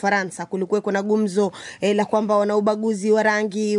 Ufaransa kulikuweko na gumzo eh, la kwamba wana ubaguzi wa rangi,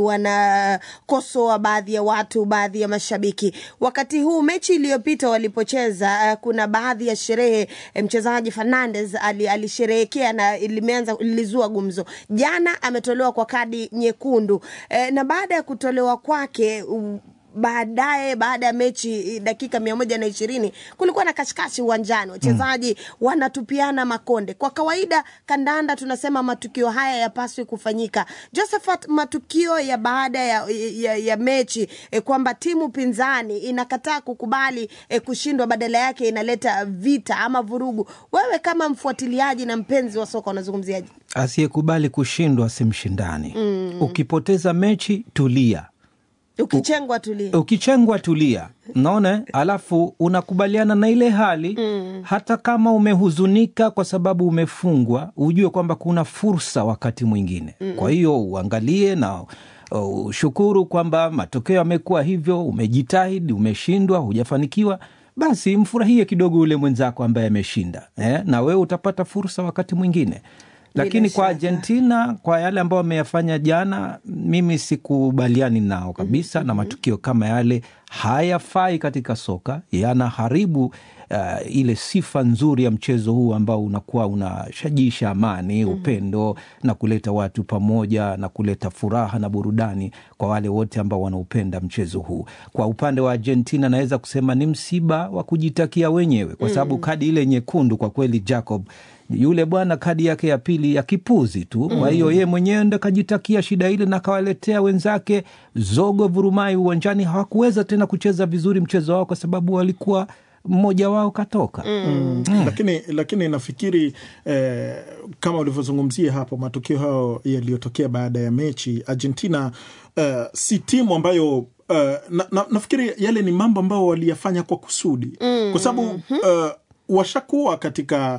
wanakosoa baadhi ya watu, baadhi ya mashabiki. Wakati huu mechi iliyopita walipocheza, eh, kuna baadhi ya sherehe eh, mchezaji Fernandes ali, alisherehekea na limeanza lilizua gumzo. Jana ametolewa kwa kadi nyekundu eh, na baada ya kutolewa kwake u- baadaye baada ya mechi dakika mia moja na ishirini kulikuwa na kashikashi uwanjani wachezaji wanatupiana makonde kwa kawaida kandanda tunasema matukio haya yapaswi kufanyika josephat matukio ya baada ya, ya, ya mechi eh, kwamba timu pinzani inakataa kukubali eh, kushindwa badala yake inaleta vita ama vurugu wewe kama mfuatiliaji na mpenzi wa soka unazungumziaje asiyekubali kushindwa si mshindani mm. ukipoteza mechi tulia ukichengwa tulie ukichengwa tulia naona alafu unakubaliana na ile hali mm. hata kama umehuzunika kwa sababu umefungwa ujue kwamba kuna fursa wakati mwingine mm. kwa hiyo uangalie na uh, ushukuru kwamba matokeo yamekuwa hivyo umejitahidi umeshindwa hujafanikiwa basi mfurahie kidogo yule mwenzako ambaye ameshinda eh? na wewe utapata fursa wakati mwingine lakini kwa shaka. Argentina kwa yale ambayo wameyafanya jana, mimi sikubaliani nao kabisa mm-hmm. na matukio kama yale hayafai katika soka, yanaharibu uh, ile sifa nzuri ya mchezo huu ambao unakuwa unashajisha amani mm-hmm. upendo na kuleta watu pamoja na kuleta furaha na burudani kwa wale wote ambao wanaupenda mchezo huu. Kwa upande wa Argentina naweza kusema ni msiba wa kujitakia wenyewe, kwa sababu kadi ile nyekundu kwa kweli Jacob yule bwana kadi yake ya pili ya kipuzi tu. Kwa hiyo yeye mwenyewe ndo kajitakia shida ile na kawaletea wenzake zogo vurumai uwanjani. Hawakuweza tena kucheza vizuri mchezo wao kwa sababu walikuwa mmoja wao katoka mm. lakini lakini nafikiri eh, kama ulivyozungumzia hapo matukio hayo yaliyotokea baada ya mechi Argentina eh, si timu ambayo uh, na, na, nafikiri yale ni mambo ambayo waliyafanya kwa kusudi mm. kwa sababu uh, washakuwa katika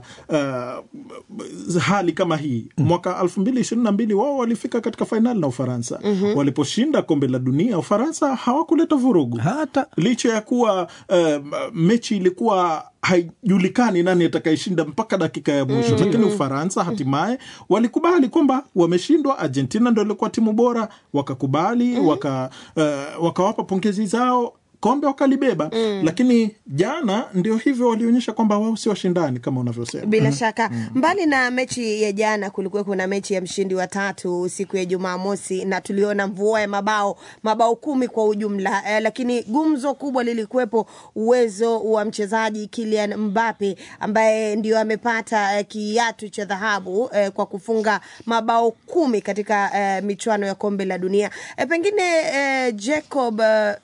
uh, hali kama hii mwaka elfu mbili ishirini na mbili wao walifika katika fainali na Ufaransa mm-hmm. waliposhinda kombe la dunia Ufaransa hawakuleta vurugu hata licha ya kuwa uh, mechi ilikuwa haijulikani nani atakayeshinda mpaka dakika ya mwisho mm. lakini Ufaransa hatimaye walikubali kwamba wameshindwa. Argentina ndo ilikuwa timu bora, wakakubali mm. waka, uh, wakawapa pongezi zao kombe wakalibeba mm. lakini jana ndio hivyo walionyesha kwamba wao si washindani kama unavyosema bila shaka mbali na mechi ya jana kulikuwa kuna mechi ya mshindi wa tatu siku ya jumamosi na tuliona mvua ya mabao mabao kumi kwa ujumla eh, lakini gumzo kubwa lilikuwepo uwezo wa mchezaji Kylian Mbappe ambaye ndio amepata eh, kiatu cha dhahabu eh, kwa kufunga mabao kumi katika eh, michuano ya kombe la dunia eh, pengine eh, Jacob eh,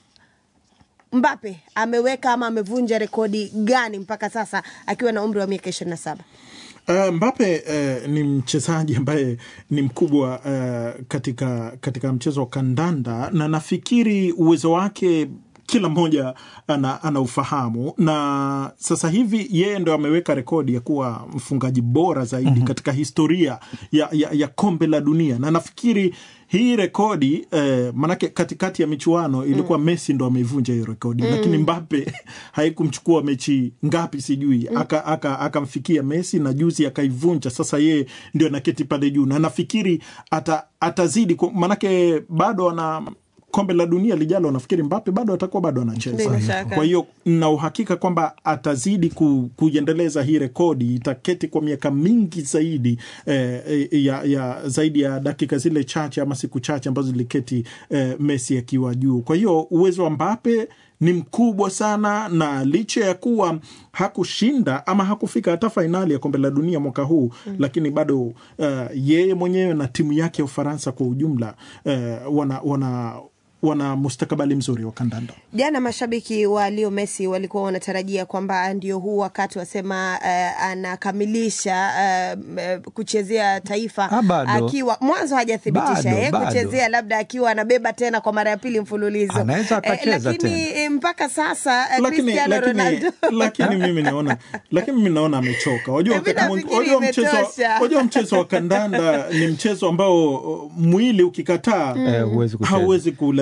Mbappe ameweka ama amevunja rekodi gani mpaka sasa akiwa na umri wa miaka ishirini na saba? Uh, Mbappe uh, ni mchezaji ambaye ni mkubwa uh, katika, katika mchezo wa kandanda na nafikiri uwezo wake kila mmoja ana, ana ufahamu na sasa hivi yeye ndo ameweka rekodi ya kuwa mfungaji bora zaidi mm-hmm. katika historia ya, ya, ya kombe la dunia na nafikiri hii rekodi eh, manake katikati ya michuano ilikuwa mm. Messi ndo ameivunja hiyo rekodi mm. lakini Mbappe haikumchukua mechi ngapi sijui mm. akamfikia aka, aka Messi na juzi akaivunja. Sasa yeye ndio anaketi pale juu na nafikiri ata, atazidi manake bado ana kombe la dunia lijalo nafikiri Mbappe bado atakuwa bado anacheza. Kwa hiyo na uhakika kwamba atazidi ku, kuiendeleza hii rekodi, itaketi kwa miaka mingi zaidi eh, ya, ya zaidi ya dakika zile chache ama siku chache ambazo ziliketi eh, Messi akiwa juu. Kwa hiyo uwezo wa Mbappe ni mkubwa sana, na licha ya kuwa hakushinda ama hakufika hata fainali ya kombe la dunia mwaka huu mm. lakini bado uh, yeye mwenyewe na timu yake ya Ufaransa kwa ujumla uh, wana, wana wana mustakabali mzuri wa kandanda. Jana mashabiki wa Leo Messi walikuwa wanatarajia kwamba ndio huu wakati wasema uh, anakamilisha uh, kuchezea taifa Ah, akiwa mwanzo hajathibitisha Bado, eh, bado. kuchezea labda akiwa anabeba tena kwa mara ya pili mfululizo Anaweza akacheza lakini tena. eh, mpaka sasa eh, lakini, Cristiano lakini, Ronaldo lakini mimi naona lakini mimi naona amechoka. Wajua Mimi wakati mwing- nafikiri wajua mchezo imetosha. wajua mchezo wa kandanda ni mchezo ambao uh, mwili ukikataa Eh, huwezi kucheza. hauwezi kuulazimisha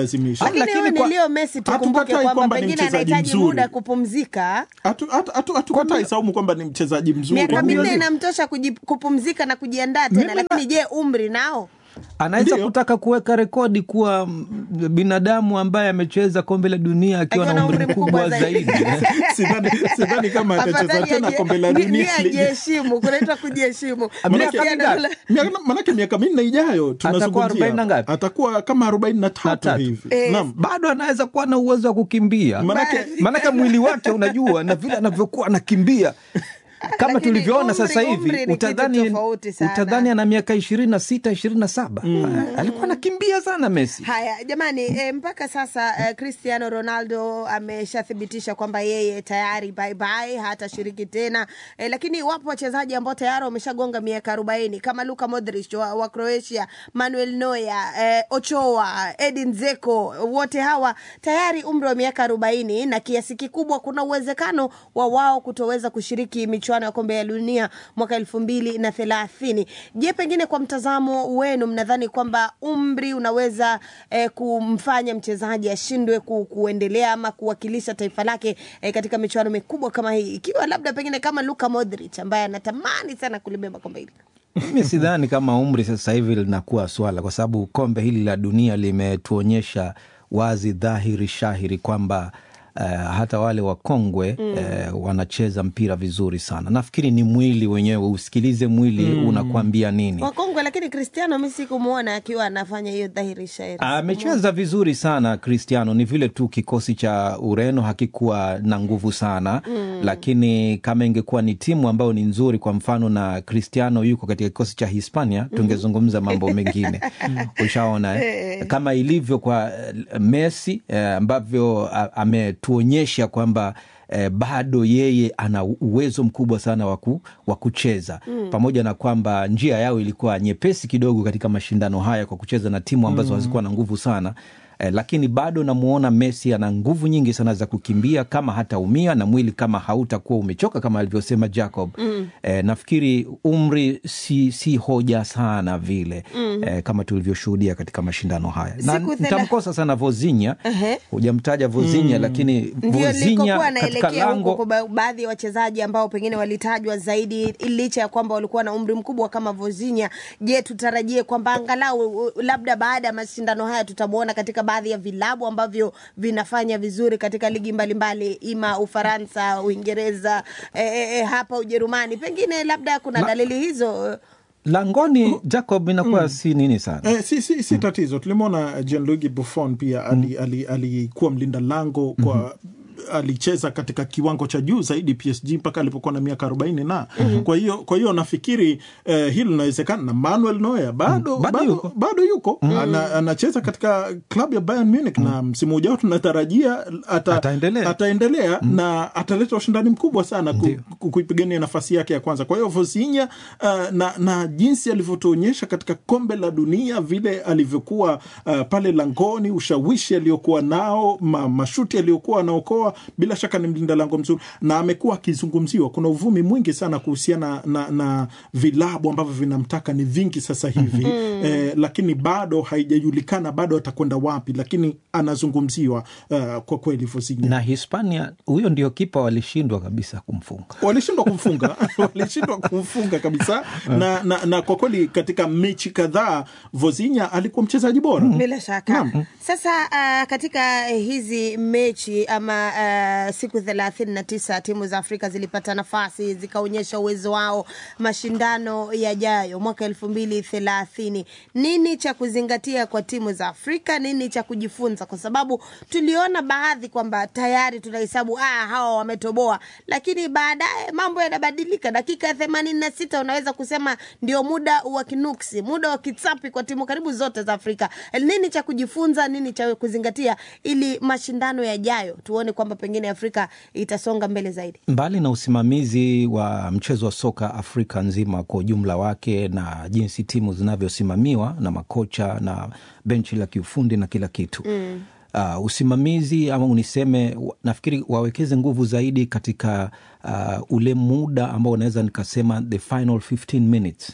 kumlazimisha. Ah, lakini lakini huyu ni kwa- Leo Messi, tukumbuke Hatukatai kwamba kwamba ni pengine mchezaji anahitaji mzuri. muda kupumzika. Hatu- hatu- hatu- Hatukatai Saumu kwamba ni mchezaji mzuri. Miaka minne Ndio. inamtosha kuji- kupumzika na kujiandaa tena, Mimi na- lakini je, umri nao? anaweza Ndio. kutaka kuweka rekodi kuwa mm, binadamu ambaye amecheza kombe la dunia akiwa na umri mkubwa zaidi Sidhani sidhani kama atacheza Afadhali tena aje- kombe la ni- dunia. ni ajiheshimu, kunaitwa kujiheshimu. Miaka Cristiano mingapi? Ronaldo- Miaka- Manake miaka minne ijayo tunazungumzia arobaini na ngapi? atakuwa kama arobaini na tatu tatu. hivi. Eh, Naam. bado anaweza kuwa na uwezo wa kukimbia Manake maanake mwili wake unajua na vile anavyokuwa anakimbia kama Lakini tulivyoona umri- sasa umri hivi ni kitu utadhani, tofauti sana. utadhani ana miaka ishirini na sita ishirini na saba alikuwa anakimbia sana Messi. Haya jamani, e, mpaka sasa e, Cristiano Ronaldo ameshathibitisha kwamba yeye tayari bye bye, hatashiriki tena e, lakini wapo wachezaji ambao tayari wameshagonga miaka arobaini kama Luka Modric wa, wa Croatia, Manuel Neuer, e, Ochoa, Edin Dzeko, wote hawa tayari umri wa miaka arobaini na kiasi kikubwa kuna uwezekano wa wao kutoweza kushiriki michuano ya kombe ya dunia mwaka elfu mbili na thelathini. Je, pengine kwa mtazamo wenu mnadhani kwamba umri unaweza eh, kumfanya mchezaji ashindwe ku, kuendelea ama kuwakilisha taifa lake eh, katika michuano mikubwa kama hii, ikiwa labda pengine kama Luka Modric ambaye anatamani sana kulibeba kombe hili? Mimi sidhani kama umri sasa hivi linakuwa swala, kwa sababu kombe hili la dunia limetuonyesha wazi dhahiri shahiri kwamba Uh, hata wale wakongwe mm. uh, wanacheza mpira vizuri sana. Nafikiri ni mwili wenyewe, usikilize mwili mm. unakuambia nini. Wakongwe, lakini Cristiano mi sikumwona akiwa anafanya hiyo dhahiri shairi. Amecheza vizuri sana Cristiano, ni vile tu kikosi cha Ureno hakikuwa na nguvu sana mm. Lakini kama ingekuwa ni timu ambayo ni nzuri, kwa mfano na Cristiano yuko katika kikosi cha Hispania, tungezungumza mambo mengine ushaona eh? Kama ilivyo kwa eh, Messi eh, ambavyo a- ametuonyesha kwamba eh, bado yeye ana uwezo mkubwa sana wa waku, kucheza mm. pamoja na kwamba njia yao ilikuwa nyepesi kidogo katika mashindano haya kwa kucheza na timu ambazo mm. hazikuwa na nguvu sana eh, lakini bado namuona Messi ana nguvu nyingi sana za kukimbia kama hataumia na mwili kama hautakuwa umechoka kama alivyosema Jacob mm. eh, nafikiri umri si, si hoja sana vile mm. eh, kama tulivyoshuhudia katika mashindano haya na Siku thela- nitamkosa sana Vozinya Ehe. hujamtaja Vozinya mm. lakini ndio Vozinya likokuwa katika naelekea huko lango kwa ba- baadhi ya wachezaji ambao pengine walitajwa zaidi licha ya kwamba walikuwa na umri mkubwa kama Vozinya. Je, tutarajie kwamba angalau u- labda baada ya mashindano haya tutamwona katika baadhi ya vilabu ambavyo vinafanya vizuri katika ligi mbalimbali ima Ufaransa, Uingereza, e, e, e, hapa Ujerumani, pengine labda kuna Ma- dalili hizo langoni Jacob inakuwa si nini sana Eh, si, si, si tatizo. Tulimwona Gianluigi Buffon pia alikuwa ali, ali mlinda lango kwa alicheza katika kiwango cha juu zaidi PSG mpaka alipokuwa na miaka arobaini na mm-hmm. kwa hiyo kwa hiyo nafikiri eh, hilo linawezekana na Manuel Neuer bado Mm. Bado bado, yuko. bado yuko Ana, anacheza katika klabu ya Bayern Munich na msimu ujao tunatarajia ata, Ataendelea. ataendelea na ataleta ushindani mkubwa sana ku, Ndio. ku, kuipigania nafasi yake ya kwanza. Kwa hiyo Vozinha uh, na, na jinsi alivyotuonyesha katika kombe la dunia vile alivyokuwa uh, pale langoni, ushawishi aliokuwa nao, ma, mashuti aliyokuwa anaokoa, bila shaka ni mlinda lango mzuri na amekuwa akizungumziwa. Kuna uvumi mwingi sana kuhusiana na, na vilabu ambavyo vinamtaka ni vingi sasa hivi eh, lakini bado haijajulikana bado atakwenda wapi, lakini anazungumziwa uh, kwa kweli Vozinha na Hispania, huyo ndio kipa walishindwa kabisa kumfunga. walishindwa kumfunga walishindwa kumfunga kabisa na, na, na kwa kweli katika mechi kadhaa Vozinha alikuwa mchezaji bora bila shaka sasa uh, katika hizi mechi ama uh, siku thelathini na tisa timu za afrika zilipata nafasi zikaonyesha uwezo wao mashindano yajayo mwaka elfu mbili thelathini nini cha kuzingatia kwa timu za afrika nini cha kujifunza kwa sababu tuliona baadhi kwamba tayari tunahesabu ah, hawa wametoboa lakini baadaye mambo yanabadilika dakika ya themanini na sita unaweza kusema ndio muda wa kinuksi muda wa kitsapi kwa timu karibu zote za afrika nini cha kujifunza nini cha kuzingatia ili mashindano yajayo tuone kwamba pengine afrika itasonga mbele zaidi Mbali na usimamizi wa mchezo wa soka Afrika nzima kwa ujumla wake na jinsi timu zinavyosimamiwa na makocha na benchi la kiufundi na kila kitu mm. Uh, usimamizi ama uniseme wa- nafikiri wawekeze nguvu zaidi katika uh, ule muda ambao unaweza nikasema the final 15 minutes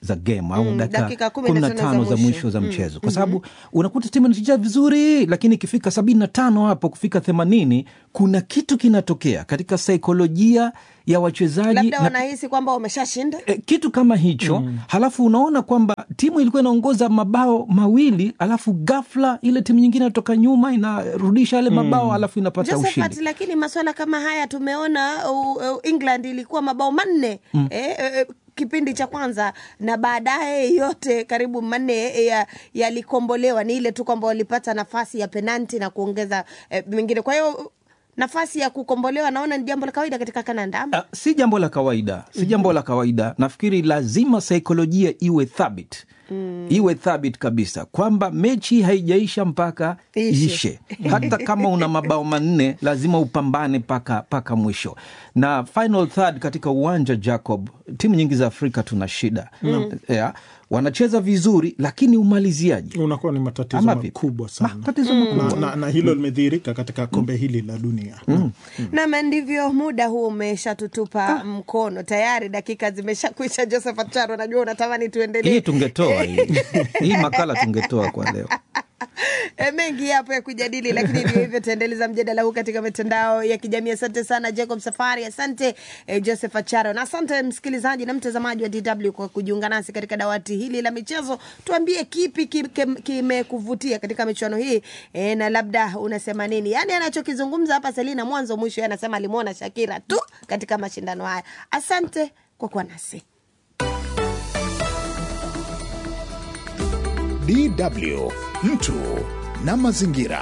za game au Mm, dakika dakika kumi kumi na na tano tano za za mwisho. mwisho za mchezo kwa sababu unakuta timu inacheza vizuri lakini ikifika sabini na tano hapo kufika themanini kuna kitu kinatokea katika saikolojia ya wachezaji labda na wanahisi kwamba wameshashinda e, kitu kama hicho halafu unaona kwamba timu ilikuwa inaongoza mabao mawili alafu ghafla ile timu nyingine inatoka nyuma inarudisha yale mabao alafu inapata Josephat, ushindi lakini maswala kama haya tumeona uh, uh, England ilikuwa mabao manne mm. eh, eh, kipindi cha kwanza na baadaye yote karibu manne eh, ya- yalikombolewa. Ni ile tu kwamba walipata nafasi ya penalti na kuongeza eh, mengine. Kwa hiyo nafasi ya kukombolewa naona ni jambo la kawaida katika kananda ama? Ah, si jambo la kawaida si jambo la kawaida nafikiri lazima saikolojia iwe thabit mm. iwe thabit kabisa kwamba mechi haijaisha mpaka Ishe. ishe hata kama una mabao manne lazima upambane paka, paka mwisho na final third katika uwanja jacob timu nyingi za afrika tuna shida mm. yeah, wanacheza vizuri lakini umaliziaji unakuwa ni matatizo Ama vipi? makubwa sana matatizo makubwa na, na, na hilo limedhihirika katika kombe hili la dunia mm. Nama ndivyo muda huu umeshatutupa mkono tayari, dakika zimeshakwisha. Josephat Charo, najua unatamani tuendelee. hii tungetoa hii hii makala tungetoa kwa leo E, mengi yapo ya kujadili, lakini ndio hivyo, taendeleza mjadala huu katika mitandao ya kijamii. Asante sana Jacob Safari, asante e, Joseph Acharo, na asante msikilizaji na mtazamaji wa DW kwa kujiunga nasi katika dawati hili la michezo. Tuambie kipi ki- kim- kimekuvutia katika michuano hii e, na labda unasema nini? Yani anachokizungumza hapa Selina mwanzo mwisho, yeye anasema alimwona Shakira tu katika mashindano haya. Asante kwa kuwa nasi. DW mtu na mazingira.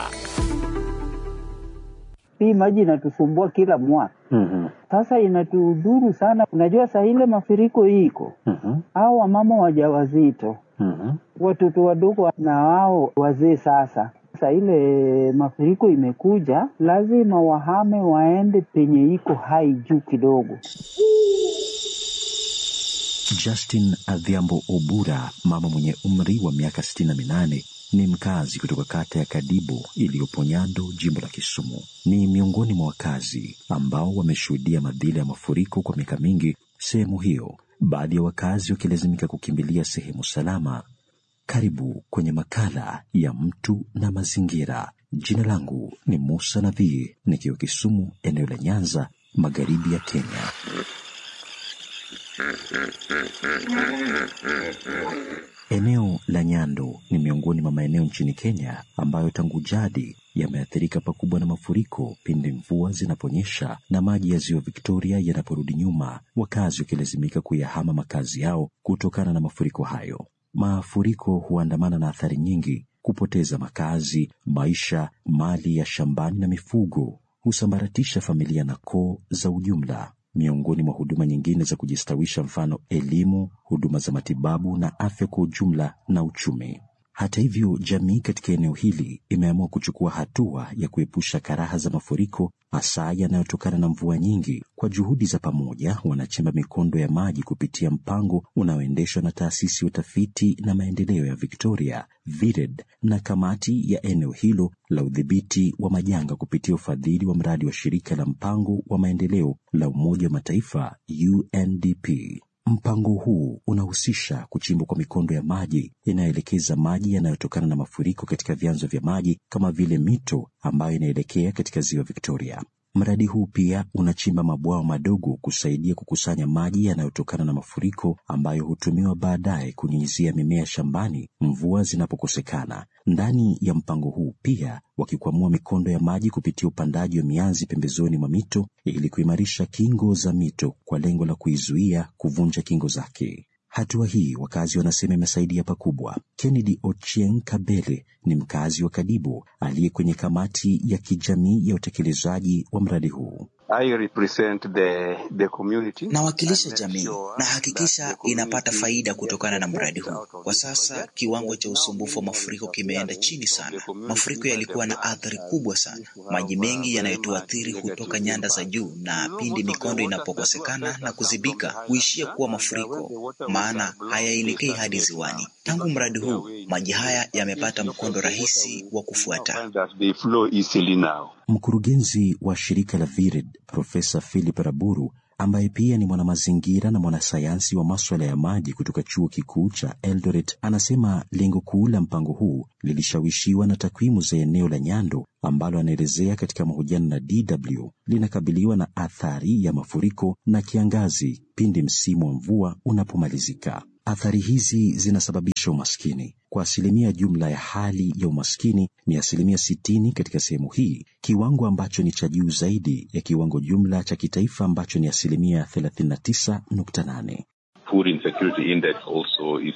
Hii maji inatusumbua kila mwaka. Sasa inatudhuru sana. Unajua saa ile mafuriko iko au wamama wajawazito, watoto wadogo na wao wazee. Sasa saa ile mafuriko imekuja, lazima wahame waende penye iko hai juu kidogo. Justin Adhiambo Obura, mama mwenye umri wa miaka 68, ni mkazi kutoka kata ya Kadibo iliyopo Nyando, jimbo la Kisumu. Ni miongoni mwa wakazi ambao wameshuhudia madhila ya mafuriko kwa miaka mingi sehemu hiyo, baadhi ya wakazi wakilazimika kukimbilia sehemu salama. Karibu kwenye makala ya mtu na mazingira. Jina langu ni Musa Nabii, nikiwa Kisumu, eneo la Nyanza, magharibi ya Kenya. Eneo la Nyando ni miongoni mwa maeneo nchini Kenya ambayo tangu jadi yameathirika pakubwa na mafuriko pindi mvua zinaponyesha na maji ya ziwa Victoria yanaporudi nyuma, wakazi wakilazimika kuyahama makazi yao kutokana na mafuriko hayo. Mafuriko huandamana na athari nyingi: kupoteza makazi, maisha, mali ya shambani na mifugo, husambaratisha familia na koo za ujumla miongoni mwa huduma nyingine za kujistawisha, mfano elimu, huduma za matibabu na afya kwa ujumla na uchumi. Hata hivyo, jamii katika eneo hili imeamua kuchukua hatua ya kuepusha karaha za mafuriko, hasa yanayotokana na mvua nyingi. Kwa juhudi za pamoja, wanachimba mikondo ya maji kupitia mpango unaoendeshwa na taasisi ya utafiti na maendeleo ya Victoria VIRED na kamati ya eneo hilo la udhibiti wa majanga kupitia ufadhili wa mradi wa shirika la mpango wa maendeleo la Umoja wa Mataifa UNDP. Mpango huu unahusisha kuchimbwa kwa mikondo ya maji inayoelekeza maji yanayotokana na mafuriko katika vyanzo vya maji kama vile mito ambayo inaelekea katika ziwa Victoria. Mradi huu pia unachimba mabwawa madogo kusaidia kukusanya maji yanayotokana na mafuriko ambayo hutumiwa baadaye kunyunyizia mimea shambani mvua zinapokosekana. Ndani ya mpango huu pia wakikwamua mikondo ya maji kupitia upandaji wa mianzi pembezoni mwa mito ili kuimarisha kingo za mito kwa lengo la kuizuia kuvunja kingo zake. Hatua hii wakazi wanasema imesaidia pakubwa. Kennedy Ochieng Kabele ni mkazi wa Kadibo aliye kwenye kamati ya kijamii ya utekelezaji wa mradi huu. I represent the, the community. Nawakilisha and jamii ensure na that hakikisha the community inapata faida gets kutokana na mradi huu. benefit out of Kwa this sasa project. kiwango cha Now usumbufu wa meanwhile mafuriko it's kimeenda appearing chini of the sana. community Mafuriko that yalikuwa the na floods athari has kubwa sana. used to have Maji uh, mengi very yanayotuathiri much hutoka negative nyanda za impact. juu, na You know, pindi most of the mikondo waters that do inapokosekana affect na us come from the kuzibika highlands, huishia huh? kuwa and uh, when mafuriko, the waterways maana are blocked, they hayaelekei start hadi getting ziwani. uh, Tangu because mradi of their huu, way into maji the haya river. yamepata Instead of mkondo the rahisi waterways, wa you now kufuata. find that they flow easily now. Mkurugenzi wa shirika la VIRED Profesa Philip Raburu ambaye pia ni mwanamazingira na mwanasayansi wa maswala ya maji kutoka chuo kikuu cha Eldoret, anasema lengo kuu la mpango huu lilishawishiwa na takwimu za eneo la Nyando ambalo anaelezea katika mahojiano na DW linakabiliwa na athari ya mafuriko na kiangazi pindi msimu wa mvua unapomalizika. Athari hizi zinasababisha umaskini. Kwa asilimia jumla ya hali ya umaskini ni asilimia sitini katika sehemu hii, kiwango ambacho ni cha juu zaidi ya kiwango jumla cha kitaifa ambacho ni asilimia 39.8. Food insecurity index also is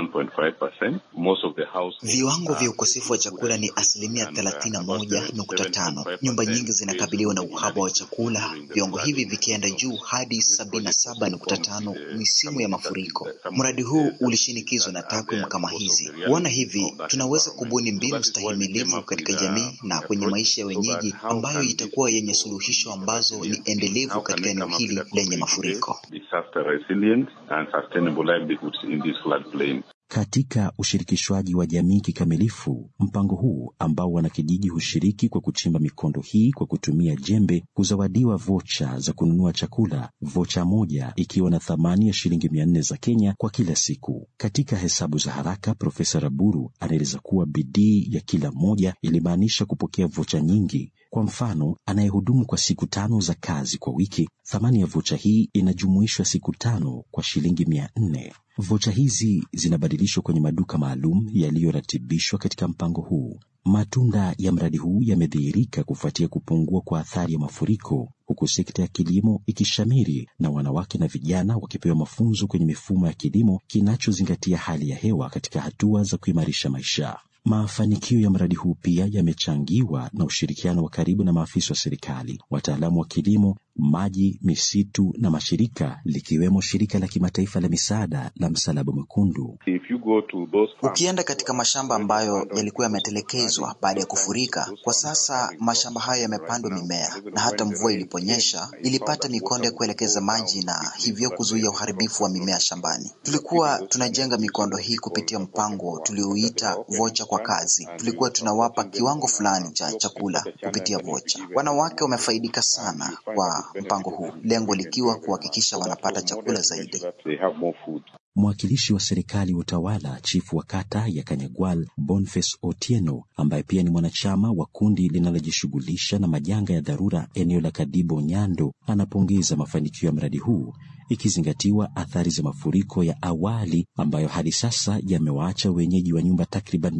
31.5%. Most of the households Viwango vya ukosefu wa chakula ni asilimia thelathini na moja nukta tano. Nyumba nyingi zinakabiliwa na uhaba wa chakula, viwango hivi vikienda juu hadi sabini na saba nukta tano misimu ya mafuriko. Mradi huu ulishinikizwa na takwimu kama hizi. Kuona hivi, tunaweza kubuni mbinu stahimilivu katika jamii na kwenye maisha ya wenyeji ambayo itakuwa yenye suluhisho ambazo ni endelevu katika eneo hili lenye mafuriko. disaster resilient and sustainable livelihoods in this floodplain. Katika ushirikishwaji wa jamii kikamilifu, mpango huu ambao wanakijiji hushiriki kwa kuchimba mikondo hii kwa kutumia jembe, kuzawadiwa vocha za kununua chakula, vocha moja ikiwa na thamani ya shilingi mia nne za Kenya kwa kila siku. Katika hesabu za haraka, Profesa Raburu anaeleza kuwa bidii ya kila mmoja ilimaanisha kupokea vocha nyingi. Kwa mfano, anayehudumu kwa siku tano za kazi kwa wiki, thamani ya vocha hii inajumuishwa siku tano kwa shilingi mia nne. Vocha hizi zinabadilishwa kwenye maduka maalum yaliyoratibishwa katika mpango huu. Matunda ya mradi huu yamedhihirika kufuatia kupungua kwa athari ya mafuriko, huku sekta ya kilimo ikishamiri na wanawake na vijana wakipewa mafunzo kwenye mifumo ya kilimo kinachozingatia hali ya hewa katika hatua za kuimarisha maisha. Mafanikio ya mradi huu pia yamechangiwa na ushirikiano wa karibu na maafisa wa serikali, wataalamu wa kilimo, maji, misitu na mashirika likiwemo shirika la kimataifa la misaada la Msalaba Mwekundu. If you go to those farms, Ukienda katika mashamba ambayo yalikuwa yametelekezwa baada ya kufurika, kwa sasa mashamba hayo yamepandwa mimea, na hata mvua iliponyesha ilipata mikondo ya kuelekeza maji na hivyo kuzuia uharibifu wa mimea shambani. Tulikuwa tunajenga mikondo hii kupitia mpango tuliouita vocha kwa kazi. Tulikuwa tunawapa kiwango fulani cha chakula kupitia vocha. Wanawake wamefaidika sana kwa mpango huu, lengo likiwa kuhakikisha wanapata chakula zaidi. they have more food. Mwakilishi wa serikali wa utawala, chifu wa kata ya Kanyagwal, Boniface Otieno, ambaye pia ni mwanachama wa kundi linalojishughulisha na majanga ya dharura eneo la Kadibo Nyando, anapongeza mafanikio ya mradi huu ikizingatiwa athari za mafuriko ya awali ambayo hadi sasa yamewaacha wenyeji wa nyumba takriban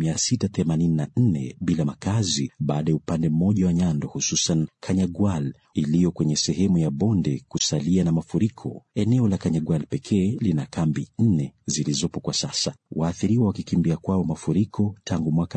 684 bila makazi baada ya upande mmoja wa Nyando, hususan Kanyagwal iliyo kwenye sehemu ya bonde kusalia na mafuriko. Eneo la Kanyagwal pekee lina kambi nne zilizopo kwa sasa, waathiriwa wakikimbia kwao mafuriko tangu mwaka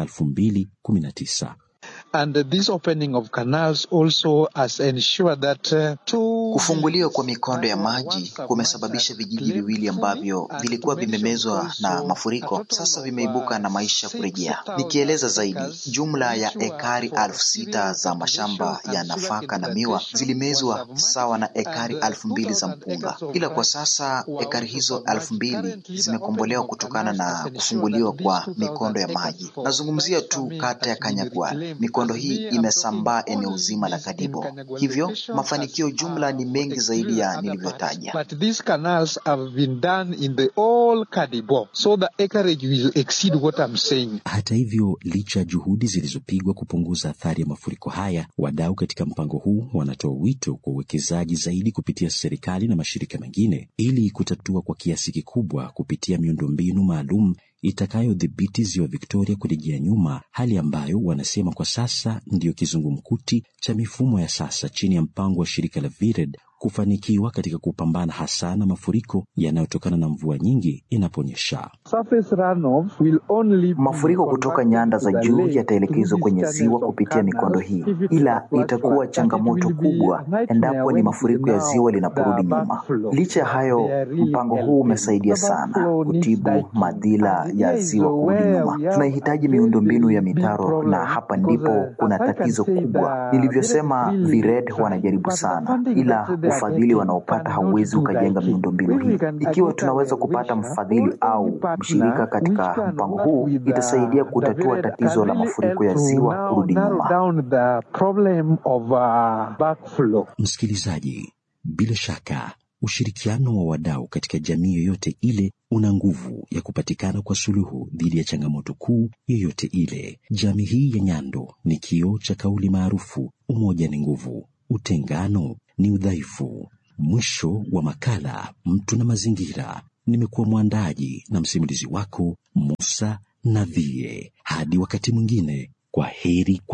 2019. And this opening of canals also has ensured that uh, two Kufunguliwa kwa mikondo ya maji kumesababisha vijiji viwili ambavyo vilikuwa vimemezwa na mafuriko sasa vimeibuka na maisha kurejea. Nikieleza zaidi, jumla ya ekari elfu sita za mashamba ya nafaka na miwa zilimezwa sawa na ekari elfu mbili za mpunga, ila kwa sasa ekari hizo elfu mbili zimekombolewa kutokana na kufunguliwa kwa mikondo ya maji. Nazungumzia tu kata ya Kanyagwal. Mikondo hii imesambaa eneo zima la Kadibo, hivyo mafanikio jumla ni mengi zaidi ya nilivyotaja. But these canals have been done in the all Kadibo, so the acreage will exceed what I'm saying. Hata hivyo, licha ya juhudi zilizopigwa kupunguza athari ya mafuriko haya, wadau katika mpango huu wanatoa wito kwa uwekezaji zaidi kupitia serikali na mashirika mengine ili kutatua kwa kiasi kikubwa kupitia miundombinu maalum itakayodhibiti ziwa Victoria kurejea nyuma, hali ambayo wanasema kwa sasa ndiyo kizungumkuti cha mifumo ya sasa chini ya mpango wa shirika la VIRED kufanikiwa katika kupambana hasa na mafuriko yanayotokana na mvua nyingi inaponyesha. Surface runoff will only be Mafuriko kutoka nyanda za converted to juu the lake yataelekezwa through kwenye these ziwa channels of kupitia mikondo hii, canals. If it ila was itakuwa flat, that it changamoto will be kubwa a nightmare endapo ni when mafuriko ya now ziwa linaporudi the nyuma. backflow. Licha ya hayo, They are really mpango huu helping. umesaidia The sana backflow needs kutibu diking. madhila And ya here is ziwa kurudi where nyuma. we have Tunahitaji a miundombinu ya very big mitaro, problem na hapa because, ndipo uh, kuna as I can tatizo say, kubwa. the Nilivyosema, VIRED really VIRED trying, wanajaribu but the sana, funding ila that they are ufadhili getting wanaopata cannot hauwezi do ukajenga diking. miundombinu When we hii. can Ikiwa get a tunaweza kupata well-wisher mfadhili or any au mshirika partner which katika can mpango work huu, with the, itasaidia the kutatua VIRED tatizo can la really mafuriko help ya to ziwa now kurudi narrow nyuma. down the problem of uh, backflow. Msikilizaji, Bila shaka ushirikiano wa wadau katika jamii yoyote ile una nguvu ya kupatikana kwa suluhu dhidi ya changamoto kuu yoyote ile. Jamii hii ya Nyando ni kioo cha kauli maarufu, umoja ni nguvu, utengano ni udhaifu. Mwisho wa makala Mtu na Mazingira. Nimekuwa mwandaji na msimulizi wako Musa Navie. Hadi wakati mwingine, kwa heri kwa